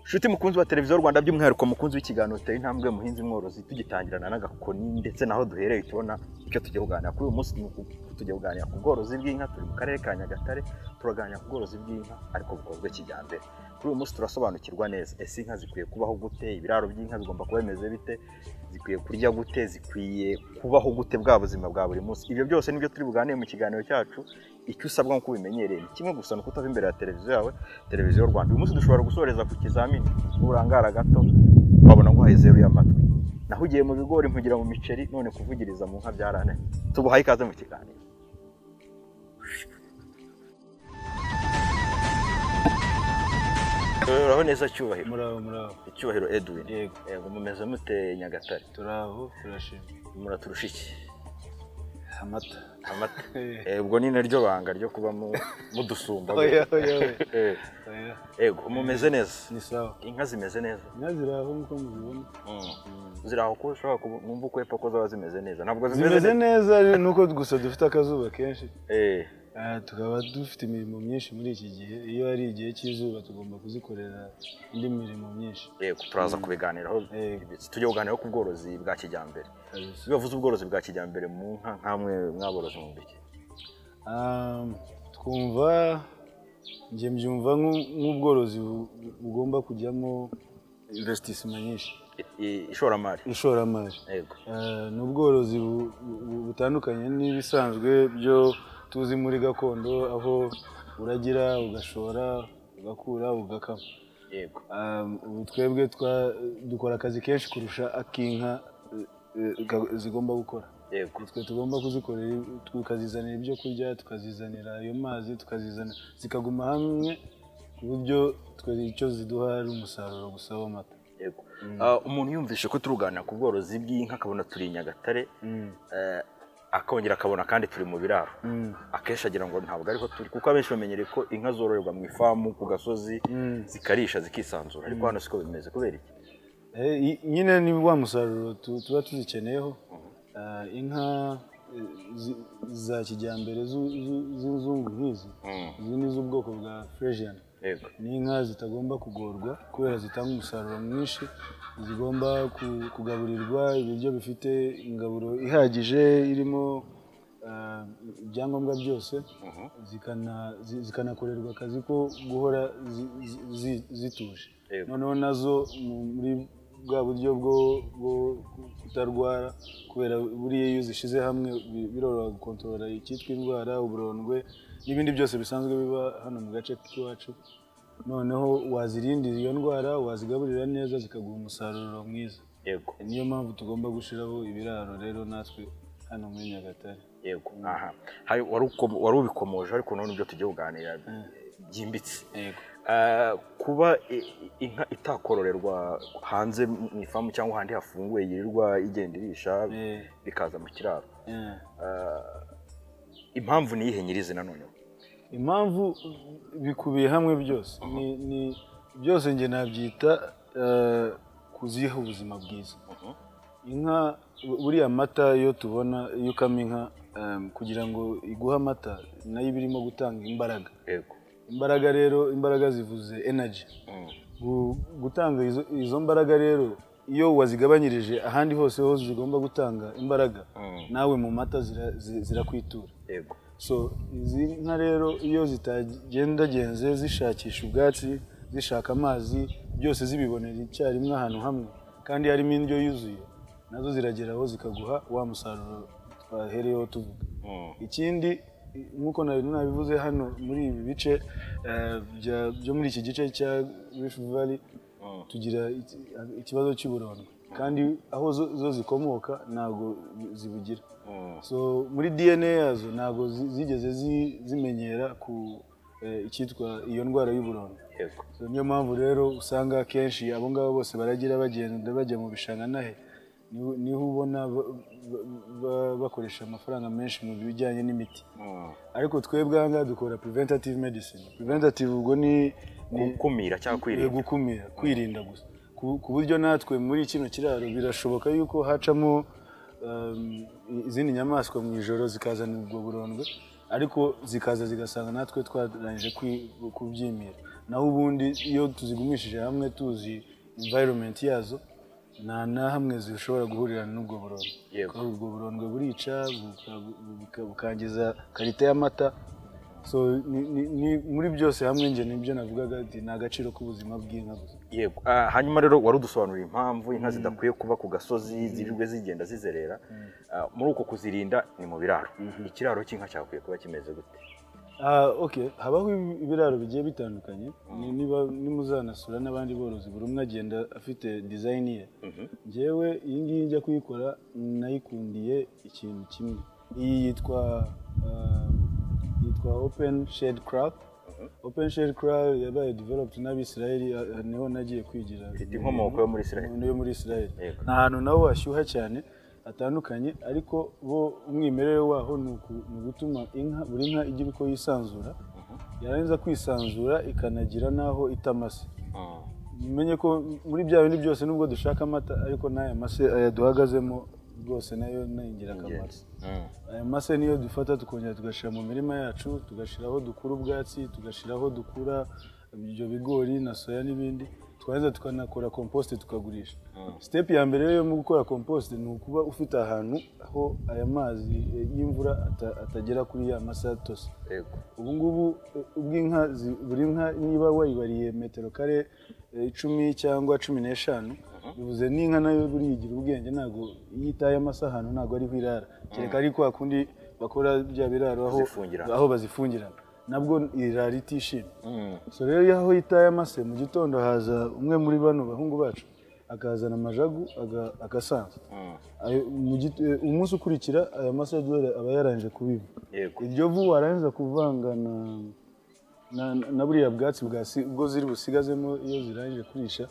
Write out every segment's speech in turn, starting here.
nshuti mukunzi wa televiziyo rwanda by'umwihariko mukunzi w'ikiganiro uteye intambwe muhinzi mworozi tugitangirana n'agakoni ndetse naho duhereye tubona icyo tujya kuganira kuri uyu munsi ni uku- tujya kuganira ku bworozi bw'inka turi mu karere ka nyagatare turaganira ku bworozi bw'inka ariko bukozwe kijyambere kuri uyu munsi turasobanukirwa neza ese inka zikwiye kubaho gute ibiraro by'inka bigomba kuba bimeze bite zikwiye kurya gute zikwiye kubaho gute bwa buzima bwa buri munsi ibyo byose nibyo turi buganire mu kiganiro cyacu icyo usabwa nk'uko ubimenyereye ni kimwe gusa ni ukutava imbere ya televiziyo yawe televiziyo rwanda uyu munsi dushobora gusoreza ku kizamini urangara gato wabona ngo uhaye zeru y'amatwi naho ugiye mu bigori mpugira mu miceri none kuvugiriza mu nka byarananiye tubuhaye ikaze mu kiganiro uraho neza cyubahiro muraho muraho icyubahiro edwin yego yego mumeze mute nyagatare turaho turashima muraturusha iki amata amata Eh, ubwo ni naryo banga ryo kuba mu- mudusumba oya oya Eh, oya yego mumeze neza ni sawa inka zimeze neza inka ziraho nk'uko muzibona ziri aho kuba ushobora kubu- numva uko epfo ko zaba zimeze neza ntabwo zimeze zimeze neza neza ni uko gusa dufite akazuba kenshi Eh, Ah, tukaba dufite imirimo myinshi muri iki gihe iyo ari igihe cy'izuba tugomba kuzikorera indi mirimo myinshi yego turaza kubiganiraho Yego. tujye kuganiraho ku bworozi bwa kijyambere kabisa iyo bavuze ubworozi bwa kijyambere mu nka nk'amwe mwaborozi mu biki Ah, twumva njye mbyumva nk'u- nk'ubworozi bu- bugomba kujyamo investissement nyinshi I- i- ishoramari ishoramari yego Eh, ni ubworozi bu- bu- butandukanye n'ibisanzwe byo tuzi muri gakondo aho uragira ugashora ugakura ugakama yego Eh, ubu twebwe twa- dukora akazi kenshi kurusha ak'inka eh, eh, ga- zigomba gukora yego twe tugomba kuzikorera tukazizanira ibyo kurya tukazizanira ayo mazi tukazizana zikaguma hamwe ku buryo twe icyo ziduha ari umusaruro gusa w'amata yego Ah, umuntu yumvishe ko turuganira ku bworozi bw'inka akabona turi i nyagatare Mm. eh, akongera akabona kandi turi mu biraro Mm. akenshi agira ngo ntabwo ariho turi kuko abenshi bamenyereye ko inka zororerwa mu ifamu ku gasozi Mm. zikarisha zikisanzura ariko hano siko bimeze kubera iki Eh, i- nyine ni wa musaruro tu- tuba tuzikeneyeho Ah, inka eh, zi- za kijyambere zu- zu- z'inzungu nk'izi izi ni iz'ubwoko bwa fresian yego ni inka zitagomba kugorwa kubera zitanga umusaruro mwinshi zigomba ku- kugaburirwa ibiryo bifite ingaburo ihagije irimo ah, ibyangombwa byose zikana- zi- zikanakorerwa akazi ko guhora zi- zi- zi- zituje Yego. noneho nazo mu- muri bwa buryo bwo bwo kutarwara kubera buriya iyo zishize hamwe bi- biroroha gukontorora icyitwa indwara uburondwe n'ibindi byose bisanzwe biba hano mu gace k'iwacu noneho wazirindira iyo ndwara wazigaburira neza zikaguha umusaruro mwiza yego niyo mpamvu tugomba gushyiraho ibiraro rero natwe hano muri nyagatare yego aha hari wari ukomo- wari ubikomoje ariko none ibyo tugiye kuganira byimbitse yego Ah, kuba i- inka itakororerwa hanze mu ifamu cyangwa ahandi hafunguye yirirwa igenda irisha Eh, bikaza mu kiraro eh. impamvu ni iyihe nyirizi nanone impamvu bikubiye hamwe byose ni, ni byose njye nabyita eh, kuziha ubuzima bwiza inka bu- buriya amata iyo tubona iyo ukama inka em, kugira ngo iguhe amata nayo iba irimo gutanga imbaraga yego imbaraga rero imbaraga zivuze energy Mm. Gu- gutanga izo, izo mbaraga rero iyo wazigabanyirije ahandi hose ho zigomba gutanga imbaraga Mm. nawe mu mata zira- zi- zirakwitura yego so izi nka rero iyo zitagendagenze zishakisha ubwatsi zishaka amazi byose zibibonera icyarimwe ahantu hamwe kandi harimo indyo yuzuye nazo zirageraho zikaguha wa musaruro twahereyeho tuvuga Mm. ikindi i- nk'uko nari nabivuze hano muri ibi bice eh, bya- byo muri iki gice cya rifu vali Mm. tugira iki- ikibazo cy'uburondwe kandi aho zo- zo zikomoka ntabwo zibugira Mm. so muri dna yazo ntabwo zi- zigeze zi- zimenyera ku eh, icyitwa iyo ndwara y'uburondwe yego So, niyo mpamvu rero usanga akenshi abo ngabo bose baragira bagenda bajya mu bishanga nahe niho niho ubona ba- ba- ba- bakoresha amafaranga menshi mu bijyanye n'imiti Mm. ariko twebwe aha ngaha dukora preventative medicine preventative ubwo ni ni- gukumira cyangwa Eh, kwirinda gukumira kwirinda gusa ku ku buryo natwe muri kino kiraro birashoboka yuko hacamo um, izindi nyamaswa mu ijoro zikazana ubwo burondwe ariko zikaza zigasanga natwe twarangije kwi- kubyimira naho ubundi iyo tuzigumishije hamwe tuzi environment yazo nta na hamwe zishobora guhurira n'ubwo burondwe Yego. Kuko ubwo burondwe burica buka- buka- bukangiza karite y'amata so ni- ni- ni- muri byose hamwe njye nibyo navugaga ati ni agaciro k'ubuzima bw'inka gusa yego Ah, hanyuma rero wari udusobanurira impamvu inka zidakwiye kuba ku gasozi zirirwe zigenda zizerera Ah, muri uko kuzirinda ni mu biraro ikiraro cy'inka cyakwiye kuba kimeze gute Ah, ok habaho ibi- ibiraro bigiye bitandukanye Ni- niba nimuzanasura n'abandi borozi buri umwe agenda afite dizayini ye njyewe iyi ngiyi njya kuyikora nayikundiye ikintu kimwe iyi yitwa ah, yitwa open shed crab open shed crab yabaye developed n'abisirayeli ah, ah, niho nagiye kwigira Ifite inkomoko yo muri Israel. yo muri isirayeli Yego. ni ahantu naho hashyuha cyane hatandukanye ariko bo umwimerere waho ni uku- ni ugutuma inka buri nka igira uko yisanzura yarangiza kwisanzura ikanagira n'aho itamase mumenye ko muri bya bindi byose nubwo dushaka amata ariko n'aya mase aya duhagazemo rwose nayo ni ingirakamaro Ingenzi. Mm. aya mase niyo dufata tukongera tugashyira mu mirima yacu tugashyiraho dukura ubwatsi tugashyiraho dukura ibyo bigori na soya n'ibindi twarangiza tukanakora komposite tukagurisha sitepu ya mbere rero yo mu gukora komposite ni ukuba ufite ahantu aho aya mazi eh, y'imvura ata- atagera kuri ya masa atose Yego. ubu ngubu eh, ubwo inka zi- buri nka niba wayibariye metero kare eh, icumi cyangwa cumi n'eshanu bivuze n'inka nayo buriya igira ubwenge ntabwo iyo itaye amasaha ahantu ntabwo ariho irara kereka ari kwa kundi bakora bya biraro aho Bazifungira. aho bazifungira nabwo irara itishimye Mm. so rero iyo aho itaye amase mu gitondo haza umwe muri bano bahungu bacu akazana amajagu aga- agasanza Mm. Ayo- mu git- eh, umunsi ukurikira aya mase y'aduhere aba yarangije kubiba Yego. iryo vu warangiza kuvanga na, na, na buriya bwatsi bwa si- ubwo ziri busigazemo iyo zirangije kurisha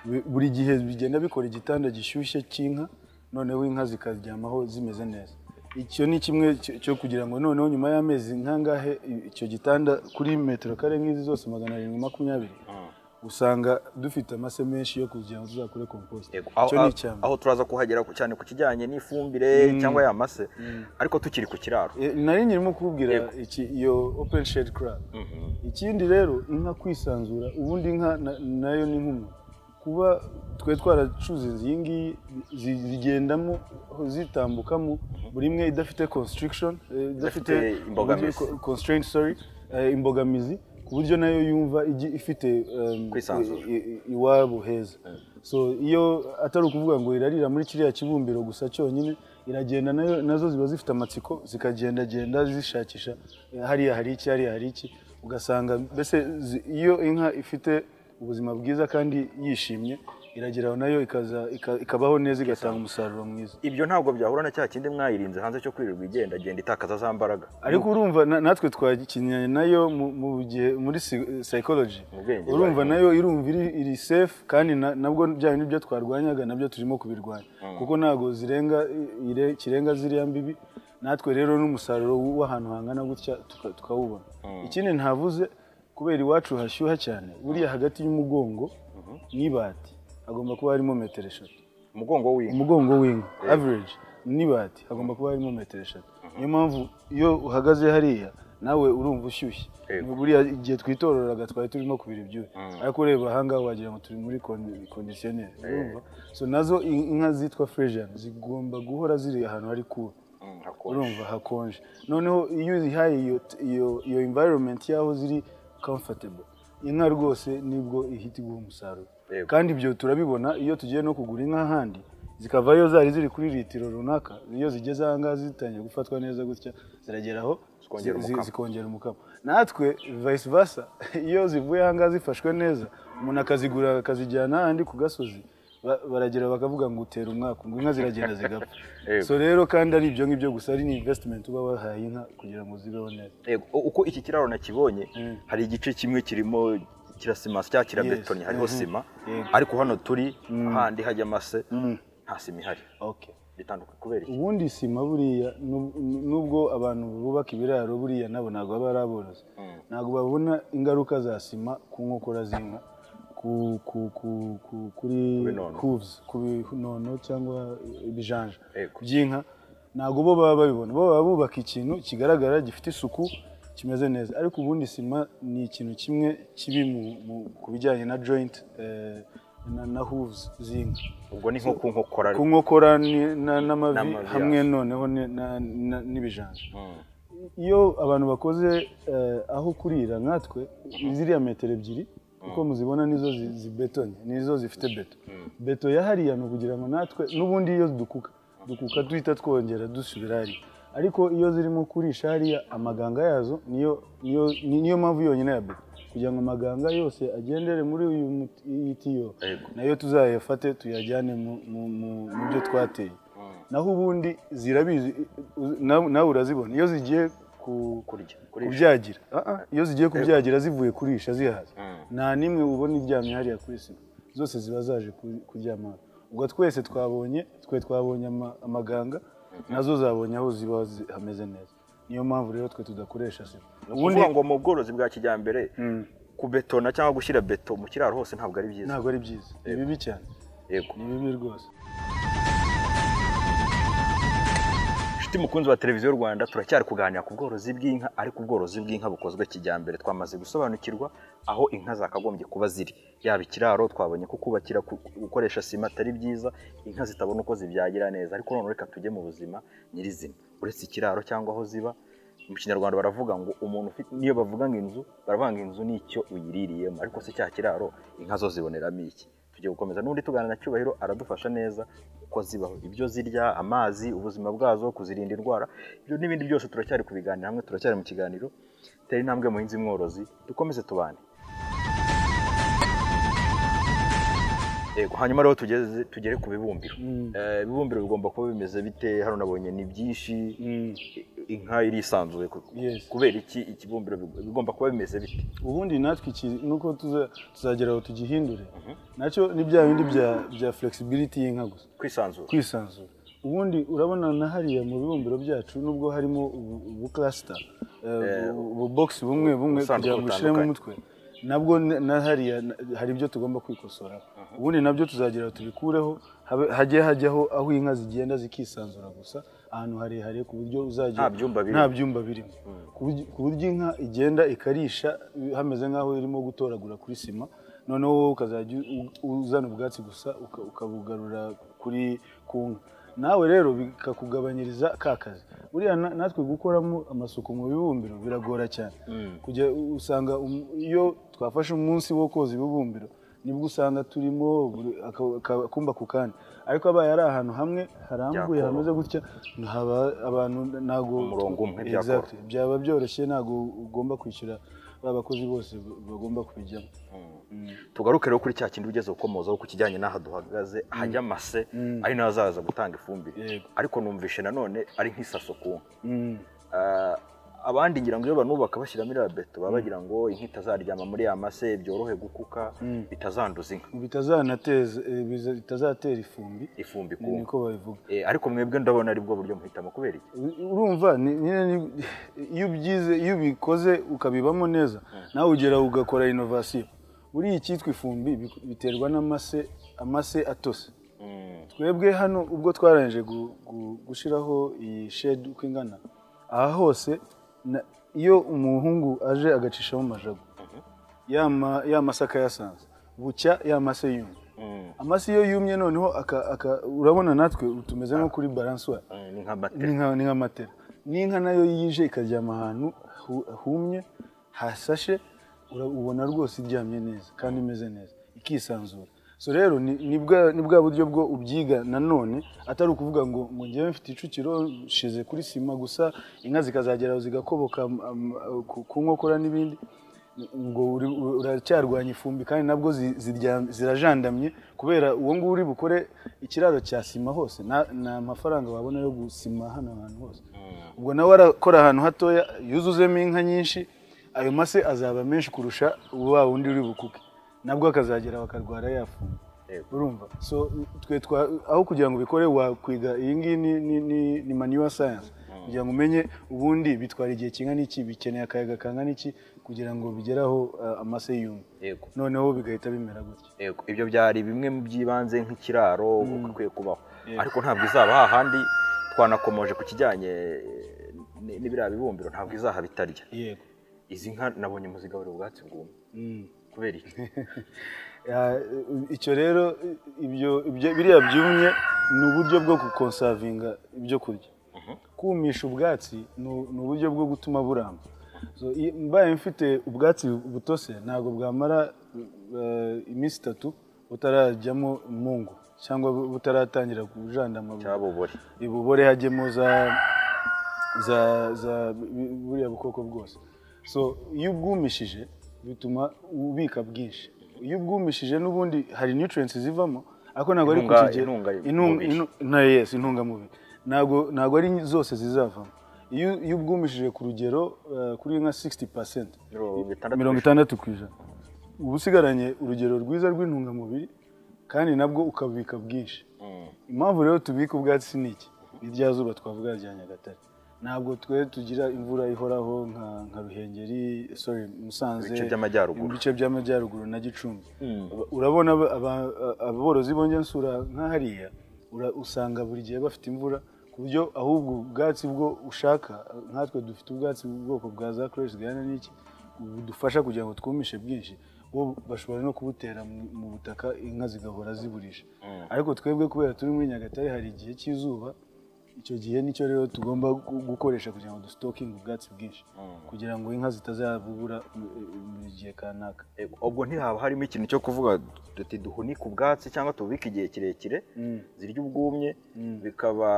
bi- buri gihe bigenda bikora igitanda gishyushye cy'inka noneho inka zikaryamaho zimeze neza icyo ni kimwe cyo- cyo kugira ngo noneho nyuma y'amezi nkangahe i- icyo gitanda kuri metero kare nk'izi zose magana arindwi makumyabiri Mm. usanga dufite amase menshi yo kugira ngo tuzakore komposite Yego. Aho- icyo ni aho- icya mbere. aho turaza kuhagera ku- cyane ku kijyanye n'ifumbire cyangwa ya mase ariko tukiri ku kiraro E, nari nyirimo kubwira Yego. iki iyo open shed crab ikindi rero inka kwisanzura ubundi inka na- nayo ni nk'umuntu kuba twe twaracuzinze iyi ngiyi zi- zigendamo zitambukamo buri imwe idafite constriction eh, idafite Idafite imbogamizi. uburyo- co- constraint sorry eh, imbogamizi ku buryo nayo yumva igi- ifite um, Kwisanzura. i- i- iwabo heza so iyo atari ukuvuga ngo irarira muri kiriya kibumbiro gusa cyonyine iragenda nayo nazo ziba zifite amatsiko zikagendagenda zishakisha eh, hariya hari iki hariya hari iki ugasanga mbese zi- iyo inka ifite ubuzima bwiza kandi yishimye irageraho nayo ikaza ika- ikabaho neza igatanga umusaruro mwiza ibyo ntabwo byahura na cya kindi mwayirinze hanze cyo kwirirwa igenda agenda itakaza za mbaraga ariko urumva na- natwe twakinnye nayo mu- mu gihe muri psychology Mu bwenge urumva bwayo. nayo irumva iri, iri safe kandi na- nabwo bya bintu byo twarwanyaga nabyo turimo kubirwanya kuko ntabwo zirenga i- ire- kirenga ziriya mbibi natwe rero n'umusaruro w- w'ahantu hangana gutya tuka- tukawubona ikindi ntavuze kubera iwacu hashyuha cyane buriya hagati y'umugongo n'ibati hagomba kuba harimo metero eshatu umugongo w'inka umugongo w'inka average n'ibati hagomba kuba harimo metero eshatu niyo mpamvu iyo uhagaze hariya nawe urumva ushyushye Yego. Ni buriya igihe twitororaga twari turimo kubira ibyuya ariko ureba ahangaha wagira ngo turi muri kondisiyoneri urumva so nazo in- inka zitwa fresian zigomba guhora ziri ahantu hari kuba Mm, hakonje. urumva hakonje noneho iyo uzihaye iyo, iyo, iyo environment y'aho ziri comfortable inka rwose nibwo ihita iguha umusaruro Yego. kandi ibyo turabibona iyo tugiye no kugura inka ahandi zikavayo zari ziri kuri litiro runaka iyo zigeze ahangaha zitangiye gufatwa neza gutya zirageraho Zikongera zi- zi- umukamo. zikongera umukamo natwe vice versa iyo zivuye ahangaha zifashwe neza umuntu akazigura akazijyana ahandi ku gasozi ba- baragera bakavuga ngo utera umwaka ngo inka ziragenda zigapfa Yego. so rero kandi ari ibyo ngibyo gusa ari n'invesitimenti uba wahaye inka kugira ngo zibeho neza Yego, u- uko iki kiraro nakibonye hari igice kimwe kirimo kirasima cyangwa kirabetonye Yes. hariho Mhm. sima Yego. ariko hano turi handi hajya amase nta sima ihari okay. bitandukanye kubera iki ubundi sima buriya nub- nubwo abantu bubaka ibiraro buriya nabo ntabwo baba ari aborozi ntabwo babona ingaruka za sima ku nkokora z'inka ku- ku- ku- ku- kuri binono. hooves ku binono cyangwa ibijanja Yego. by'inka ntabwo bo baba babibona bo baba bubaka ikintu kigaragara gifite isuku kimeze neza ariko ubundi sima ni ikintu kimwe kibi mu- mu- ku bijyanye na joyinti na hooves z'inka ubwo ni nko ku nkokora ku nkokora ni- na- n'amavi N'amavi, hamwe noneho ni- na- na- n'ibijanja Mm. iyo abantu bakoze eh, aho kurira nkatwe ziriya metero ebyiri uko muzibona nizo zi- zibetonye nizo zifite beto beto yahariya ni ukugira ngo natwe n'ubundi iyo dukuka dukuka duhita twongera dusubira hariya ariko iyo zirimo kurisha hariya amaganga yazo niyo niyo ni- niyo mpamvu yonyine ya beto kugira ngo amaganga yose agendere muri uyu muti- iyi tiyo Yego. nayo tuzayafate tuyajyane mu- mu- mu- mu byo twateye naho ubundi zirabizi u- nawe nawe urazibona iyo zigiye ku- kurya kurisha kubyagira Ah, ah, iyo zigiye kubyagira zivuye kurisha zihaza Mm. nta n'imwe ubona iryamye hariya kuri sima zose ziba zaje ku- kuryama hano. ubwo twese twabonye twe twabonye ama- amaganga nazo zabonye aho ziba zi- hameze neza niyo mpamvu rero twe tudakoresha sima ni ubundi ukuvuga ngo mu bworozi bwa kijyambere Mm. kubetona cyangwa gushyira beto mu kiraro hose ntabwo ari byiza ntabwo ari byiza ni bibi cyane yego ni bibi rwose inshuti mukunzi wa televiziyo rwanda turacyari kuganira ku bworozi bw'inka ariko ubworozi bw'inka bukozwe kijyambere twamaze gusobanukirwa aho inka zakagombye kuba ziri yaba ikiraro twabonye ko kubakira ku- gukoresha sima atari byiza inka zitabona uko zibyagira neza ariko none reka tujye mu buzima nyirizina uretse ikiraro cyangwa aho ziba mu kinyarwanda baravuga ngo umuntu ufite niyo bavuga ngo inzu baravuga ngo inzu nicyo uyiririyemo ariko se cya kiraro inka zo ziboneramo iki tugiye gukomeza n'undi tuganira na cyubahiro aradufasha neza uko zibaho ibyo zirya amazi ubuzima bwazo kuzirinda indwara ibyo n'ibindi byose turacyari kubiganira hamwe turacyari mu kiganiro tera intambwe muhinzi mworozi dukomeze tubane Yego, hanyuma rero tugeze tugere ku bibumbiro Mm. Eh, ibibumbiro bigomba kuba bimeze bite hano nabonye ni byinshi Mm. inka irisanzuye ku- Yes. kubera iki ikibumbiro big- bigomba kuba bimeze biti ubundi natwe iki nuko tuza- tuzagera aho tugihindure nacyo ni bya bindi bya bya flexibility y'inka gusa kwisanzura kwisanzura ubundi urabona na hariya mu bibumbiro byacu nubwo harimo ubu- ubu klasita ububogisi bumwe bumwe ubusanduku kugira ngo ushyiremo butandukanye. umutwe nabwo n- na hariya na- hari ibyo tugomba kwikosora ubundi nabyo tuzagira aho tubikureho habe- hajye hajyaho aho inka zigenda zikisanzura gusa ahantu harehare ku buryo uzagira Nta byumba birimo. nta byumba birimo ku buryo- ku buryo inka igenda ikarisha hameze nk'aho irimo gutoragura kuri sima noneho wowe ukazajya u- u- uzana ubwatsi gusa uka- ukabugarura kuri ku nka nawe rero bikakugabanyiriza ka kazi buriya na- natwe gukoramo amasuku mu bibumbiro biragora cyane kujya u- usanga um- iyo twafashe umunsi wo koza ibibumbiro nibwo usanga turimo buri- aka- aka- akumba ku kandi ariko abaye ari ahantu hamwe harambuye Byakoroha. hameze gutya haba abantu ntabwo Umurongo umwe byakora. Exactly. byaba byoroshye ntabwo ugomba kwishyura ba bakozi bose bagomba kubijyamo tugaruke rero kuri cya kindi ugeze ukomozaho ku kijyanye n'aha duhagaze hajya amase ari naho azaza gutanga ifumbire Yego. ariko numvishe nanone ari nk'isaso ku nka Mm. Ah, abandi ngira ngo iyo banubaka bashyiramo iriya beto baba bagira ngo inka itazaryama muri ya mase byorohe gukuka bitazanduza inka bitazanateza eh, biza- bitazatera ifumbi ifumbi ku ni nka niko babivuga Eh, ariko mwebwe ndabona ari bwo buryo muhitamo kubera iki urumva ni- nyine ni- iyo ubyize iyo ubikoze ukabibamo neza nawe ugera ugakora inovasiyo buriya icyitwa ifumbi bi- biterwa n'amase amase atose twebwe hano ubwo twarangije gu- gu- gushyiraho iyi shedi uko ingana aha hose na- iyo umuhungu aje agacishamo amajagu ya ma- ya mase akayasanza bucya ya mase yumye amase iyo yumye noneho aka- aka- urabona natwe tumeze nko kuri baranswari Eh, ni nka ni matera nka ni nk'amatera n'inka nayo yije ikaryama ahantu hu- humye hasashe ura- ubona rwose iryamye neza kandi imeze neza ikisanzura so rero ni ni bwa- ni bwa buryo bwo ubyiga nanone atari ukuvuga ngo ngo njyewe mfite icukiro nshize kuri sima gusa inka zikazagera aho zigakoboka am- am- ku- ku nkokora n'ibindi ngo uri- uracyarwanya ifumbi kandi nabwo zi- ziryam- zirajandamye kubera uwo nguwo uri bukore ikiraro cya sima hose nta- nta mafaranga wabona yo gusima hano hantu hose ubwo nawe arakora ahantu hatoya yuzuzemo inka nyinshi ayo mase azaba menshi kurusha wa wundi uri bukuke nabwo akazagera bakarwara ya fumbi Yego. urumva so twe twa aho kugira ngo ubikore wakwiga iyi ngiyi ni, ni, ni, ni manuwa sayanse kugira ngo umenye ubundi bitwara igihe kingana iki bikeneye akayaga kangana iki kugira ngo bigeraho ah, amase yumye yego noneho bigahita bimera gutya Yego, ibyo byari bimwe mu by'ibanze nk'ikiraro uko ikwiye kubaho ariko ntabwo izaba hahandi twanakomoje ku kijyanye ni- n'ibiriya bibumbiro ntabwo izaha bitarya yego izi nka nabonye muzigaburira ubwatsi bwumye Mm. kubera iki Ya, icyo rero ibyo ibyo biriya byumye ni uburyo bwo gukonsavinga ibyo kurya kumisha ubwatsi ni u- ni uburyo bwo gutuma buramba So, i- mbaye mfite ubwatsi butose ntabwo bwamara eh, iminsi itatu butarajyamo umungu cyangwa bu- butaratangira kujandama cyabobore ibubore hajyemo za za za bu- buriya bukoko bwose so iyo ubwumishije bituma ubika bwinshi iyo ubwumishije n'ubundi hari nutrients zivamo ariko ntabwo ari ku Intunga- kigero intunga- intunga- mubiri. intu- na yes intungamubiri ntabwo ntabwo ari zose zizavamo iyo iyo ubwumishije ku rugero eh, kuri nka 60 mirongo itandatu mirongo itandatu ku ijana uba usigaranye urugero rwiza rw'intungamubiri kandi nabwo ukabubika bwinshi Mm. impamvu rero tubika ubwatsi ni iki ni rya zuba twavuga rya nyagatare ntabwo twe tugira imvura ihoraho nka nka ruhengeri sorry musanze Ibice by'amajyaruguru. ibice by'amajyaruguru na gicumbi Mm. Aba- urabona aba- aba- aborozi bongensura nka hariya ura- usanga buri gihe bafite imvura ku buryo ahubwo ubwatsi bwo ushaka nkatwe dufite ubwatsi bw'ubwoko bwa za koreshi zihana n'iki budufasha kugira ngo twumishe bwinshi bo bashobora no kubutera mu- mu butaka inka zigahora ziburisha Mm. ariko twebwe kubera turi muri nyagatare hari igihe cy'izuba icyo gihe nicyo rero tugomba gu- gukoresha kugira ngo dusitokinge ubwatsi bwinshi Mm. kugira ngo inka zitazabubura mu- mu gihe kanaka Eh, ubwo ntihaba harimo ikintu cyo kuvuga tuti duhunike ubwatsi cyangwa tububike igihe kirekire Mm. zirya ubwumye Mm. bikaba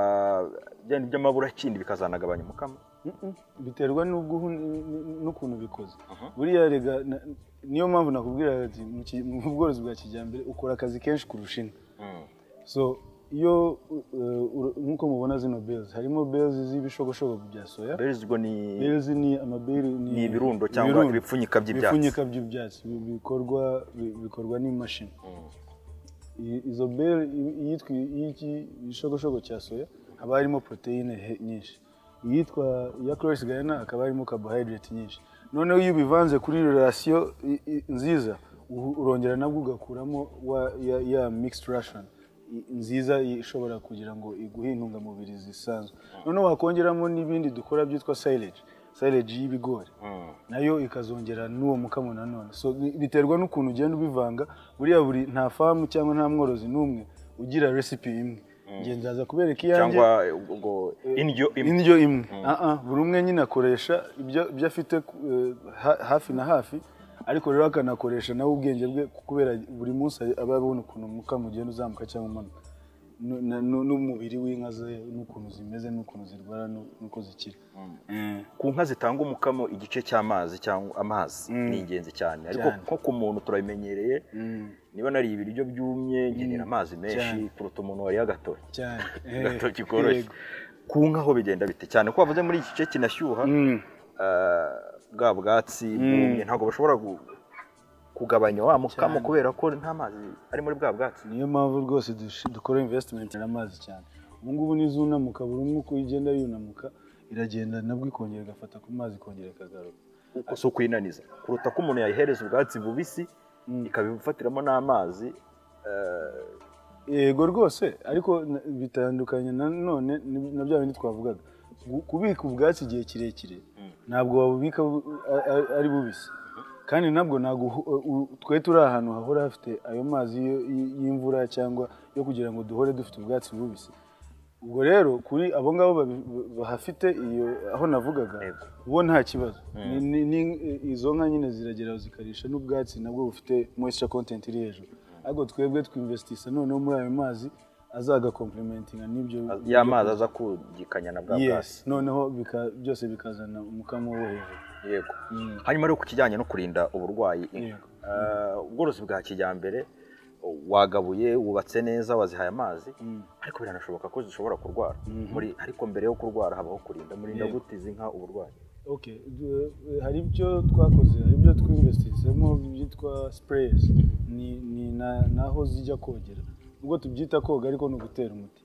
bya bindi by'amabura kindi bikazanagabanya umukamo Mm-mm. biterwa n'ubwo- n'ukuntu bikoze Aha. buriya rega na- niyo mpamvu nakubwira ati mu ki- mu bworozi bwa kijyambere ukora akazi kenshi kurusha inka so iyo uh, ura- nk'uko mubona zino bezi harimo bezi z'ibishogoshogo bya soya berezi ubwo ni bezi ni amaberi ni ibirundo cyangwa ibipfunyika by'ibyatsi. ibipfunyika by'ibyatsi bi- bikorwa bi- bikorwa n'imashini Mm. I- izo beri iyitwa iy'iki igishogoshogo cya soya haba harimo poroteyine he- nyinshi iyitwa iya croix gana hakaba harimo carbohydrate nyinshi noneho iyo ubivanze kuri rasiyo i- i- nziza u- urongera nabwo ugakuramo wa- ya- ya mixed ration i- nziza i- ishobora kugira ngo iguhe intungamubiri zisanzwe noneho wakongeramo n'ibindi dukora byitwa silage silage y'ibigori Mm. nayo ikazongera n'uwo mukamo nanone so bi- biterwa n'ukuntu ugenda ubivanga buriya buri nta famu cyangwa nta mworozi n'umwe ugira resipi imwe njye ndaza kubereka iyanjye cyangwa ubwo indyo imwe indyo imwe Ah, ah, buri umwe nyine akoresha ibyo ibyo afite eh, ha- hafi na hafi ariko rero akanakoresha nawe ubwenge bwe kubera buri munsi aba abona ukuntu umukamo ugenda uzamuka cyangwa umanuka Nu- na- nu- n'umubiri w'inka ze n'ukuntu zimeze n'ukuntu zirwara n'u- n'uko zikira Eh. ku nka zitanga umukamo igice cy'amazi cyangwa amazi ni ingenzi cyane ariko Cyane. nko ku muntu turabimenyereye Mm. niba nariye ibiryo byumye nkenera amazi menshi Cyane. kuruta umuntu wariye agatoki cyane agatoki Eh, koroshye yego. ku nka ho bigenda bite cyane ko bavuze muri iki gice kinashyuha Mm. eh, bwa bwatsi bwumye ntabwo bashobora gu- kugabanya wa mukamo kubera ko nta mazi ari muri bwa bwatsi niyo mpamvu rwose dush- dukora invesitimenti y'amazi cyane ubu ngubu n'izunamuka buri umwe uko igenda yunamuka iragenda nabwo ikongera igafata ku mazi ikongera ikagaruka kuko si ukuyinaniza kuruta ko umuntu yayihereza ubwatsi bubisi ikabifatiramo n'amazi eh, yego rwose ariko na- bitandukanye nanone ni- na bya bindi twavugaga Gu- kubika ubwatsi igihe kirekire ntabwo wabubika bu- a- a- ari bubisi kandi nabwo ntabwo uhu- u- twe turi ahantu hahora hafite ayo mazi y- y- y'imvura cyangwa yo kugira ngo duhore dufite ubwatsi bubisi ubwo rero kuri abo ngabo babi- bahafite iyo aho navugaga Yego. bo nta kibazo Ni- ni- ni- izo nka nyine ziragera zikarisha n'ubwatsi nabwo bufite moisture content iri hejuru ariko twebwe twinvestisa noneho muri ayo mazi azagakomplementinga n'ibyo ya mazi aza kugikanya na bwa bwatsi yes noneho bika- byose bikazana umukamo wo hejuru yego hanyuma rero ku kijyanye no kurinda uburwayi inka Yego. Eh, ubworozi bwa kijyambere wagabuye wubatse neza wazihaye amazi ariko biranashoboka ko zishobora kurwara muri ariko mbere yo kurwara habaho kurinda murinda Yego. gutiza inka uburwayi okay du- hari ibyo twakoze hari ibyo twinvestisemo byitwa sprays ni, ni na- naho zijya kogera ubwo tubyita koga ariko ni ugutera umuti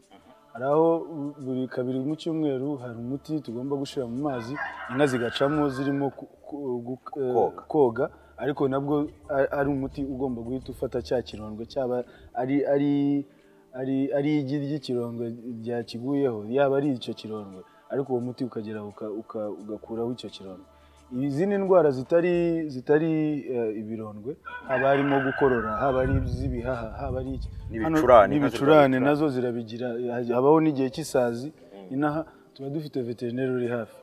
hari aho bu- buri kabiri mu cyumweru hari umuti tugomba gushyira mu mazi inka zigacamo zirimo ku- ku- gu- eh, Koga. koga ariko nabwo a- ari umuti ugomba guhita ufata cya kirondwe cyaba ari ari ari ari igi ry'ikirondwe ryakiguyeho yaba ari icyo kirondwe ariko uwo muti ukagera uka- uka- ugakuraho icyo kirondwe izindi ndwara zitari zitari eh, ibirondwe haba harimo gukorora haba ari iz'ibihaha haba ari iki Hano n'ibicurane nka n'ibicurane zirwaye nazo zirabigira habaho n'igihe cy'isazi inaha tuba dufite veterineri uri hafi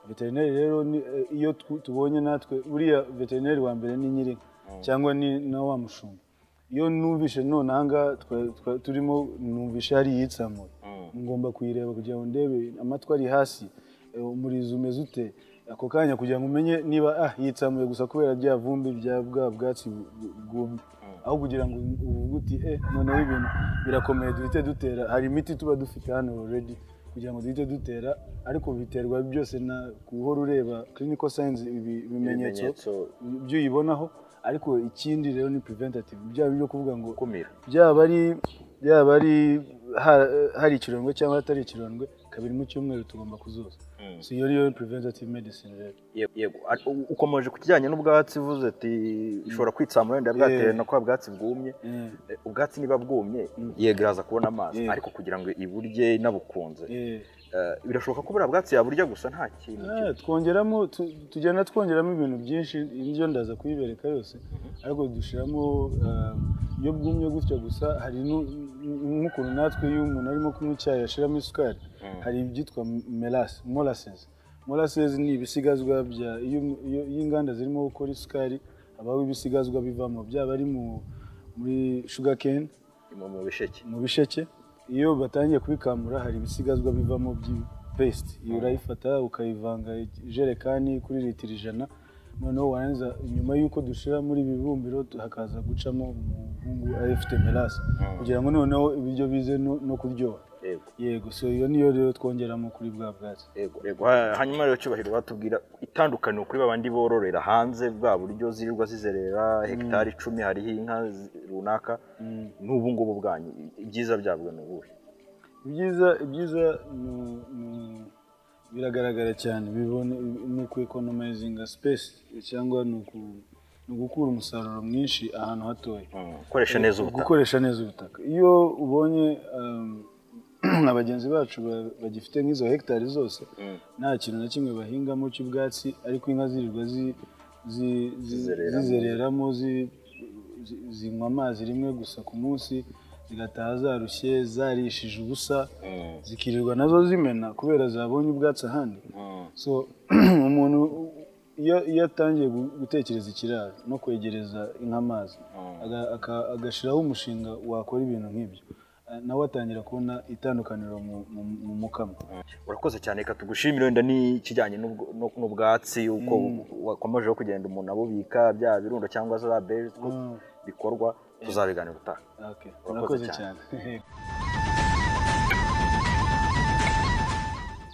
veterineri rero ni- eh, iyo tw- tubonye natwe buriya veterineri wa mbere ni nyirinka cyangwa ni na wa mushumba iyo numvishe none aha ngaha twa- twa- turimo numvishe hari iyitsamuye Mm. ngomba kuyireba kugira ngo ndebe amatwi ari hasi eh, umurizo umeze ute ako kanya kugira ngo umenye niba ah yitsamuye gusa kubera bya vumbi bya bwa bwatsi bu- bu- bwumye aho kugira ngo uvuge uti eh noneho ibintu birakomeye duhite dutera hari imiti tuba dufite hano already kugira ngo duhite dutera ariko biterwa byose na guhora ureba clinical signs ibi- ibimenyetso ibimenyetso ibyo uyibonaho ariko ikindi rero ni preventative byaba byo kuvuga ngo gukumira byaba ari byaba ari ha- hari ikirondwe cyangwa hatari ikirondwe kabiri mu cyumweru tugomba kuzoza so iyo niyo preventative medicine rero Ye- yego Ar- u- ukomeje ku kijyanye n'ubwatsi uvuze ati ishobora kwitsamura wenda bwatewe Yeah. no kuba bwatsi bwumye Eh, Eh, ubwatsi niba bwumye Mm. yego iraza kubona amazi Yeah. ariko kugira ngo iburye inabukunze eh. Eh, birashoboka ko buriya bwatsi yaburya gusa nta kintu Ah, twongeramo tu- tugenda twongeramo ibintu byinshi indyo ndaza kuyibereka yose ariko dushyiramo ah, iyo bwumye gutya gusa hari nu- nk'ukuntu natwe iyo umuntu arimo kunywa icyayi ashyiramo isukari Mm. hari ibyitwa melasi molasses molasses ni ibisigazwa bya iyo iyo- iyo inganda zirimo gukora isukari habaho ibisigazwa bivamo byaba ari mu- muri sugar cane kirimo mu bisheke mu bisheke iyo batangiye kubikamura hari ibisigazwa bivamo by'ipesite iyo urayifata ukayivanga ijerekani kuri litiro ijana noneho warangiza nyuma y'uko dushyira muri ibi bibumbiro tu- hakaza gucamo umuhungu afite melasi kugira ngo noneho ibiryo bize no- no kuryoha yego yego so iyo niyo rero twongeramo kuri bwa bwatsi yego yego Ha- hanyuma rero cyubahiro batubwira itandukaniro kuri babandi bororera hanze bwa buryo zirirwa zizerera hegitari icumi hariho inka zi- runaka n'ubu ngubu bwanyu i- ibyiza byabwo ni ubuhe ibyiza ibyiza ni- ni- biragaragara cyane bibone ni uku ekonomayizinga sipesi cyangwa ni uku- ni ugukura umusaruro mwinshi ahantu hatoya gukoresha neza ubutaka gukoresha neza ubutaka iyo ubonye um, nka bagenzi bacu ba- bagifite nk'izo hegitari zose Mm. nta kintu na kimwe bahingamo cy'ubwatsi ariko inka zirirwa zi- zi- zi- Zizereramo. zizereramo zi- zi- zinywa amazi rimwe gusa ku munsi zigataha zarushye zarishije ubusa Mm. zikirirwa nazo zimena kubera zabonye ubwatsi ahandi Mm. so umuntu iyo iyo atangiye gu- gutekereza ikiraro no kwegereza inka amazi Mm. aga- aka- agashyiraho umushinga wakora ibintu nk'ibyo eh, nawe atangira kubona itandukaniro mu- mu- mu mukamo urakoze cyane reka tugushimire wenda n'ikijyanye n'ubwo- no- n'ubwatsi uko wakomejeho kugenda umuntu abubika byaba birundo cyangwa za beri uko Mm. bikorwa tuzabiganira utaha Okay, Urakoze urakoze cyane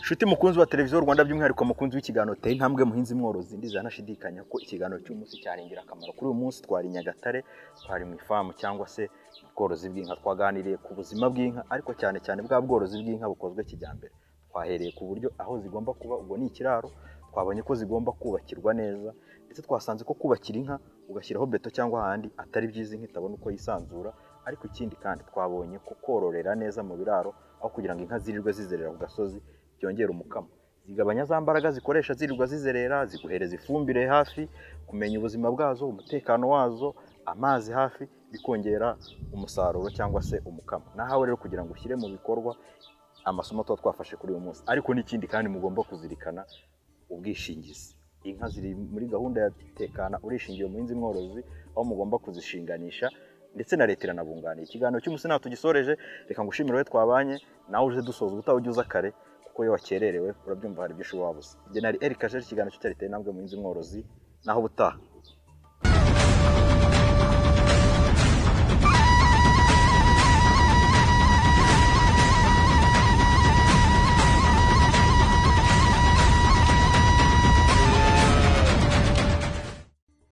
Inshuti mukunzi wa televiziyo Rwanda by'umwihariko mukunzi w'ikiganiro teye intambwe muhinzi mworozi ntizanashidikanya ko ikiganiro cy'umunsi cyari ingirakamaro kuri uyu munsi twari i Nyagatare twari mu ifamu cyangwa se mu bworozi bw'inka twaganiriye ku buzima bw'inka ariko cyane cyane bwa bworozi bw'inka bukozwe kijyambere twahereye ku buryo aho zigomba kuba ubwo ni ikiraro twabonye ko zigomba kubakirwa neza ndetse twasanze ko kubakira inka ugashyiraho beto cyangwa ahandi atari byiza inka itabona uko yisanzura ariko ikindi kandi twabonye ko kororera neza mu biraro aho kugira ngo inka zirirwe zizerera ku gasozi byongera umukamo zigabanya za mbaraga zikoresha zirirwa zizerera ziguhereza ifumbire hafi kumenya ubuzima bwazo umutekano wazo amazi hafi bikongera umusaruro cyangwa se umukamo nahawe rero kugira ngo ushyire mu bikorwa amasomo tuba twafashe kuri uyu munsi ariko n'ikindi kandi mugomba kuzirikana ubwishingizi inka ziri muri gahunda ya tekana urishingiye umuhinzi mworozi aho mugomba kuzishinganisha ndetse na leta iranabunganiye ikiganiro cy'umunsi ntabwo tugisoreje reka ngushimire wowe twabanye nawe uze dusoza ubutaha ujye uza kare kuko iyo wakererewe urabyumva hari ibyo ushobora wabuze njye nari Eric Kajer ikiganiro cy'itari teye intambwe muhinzi mworozi naho ubutaha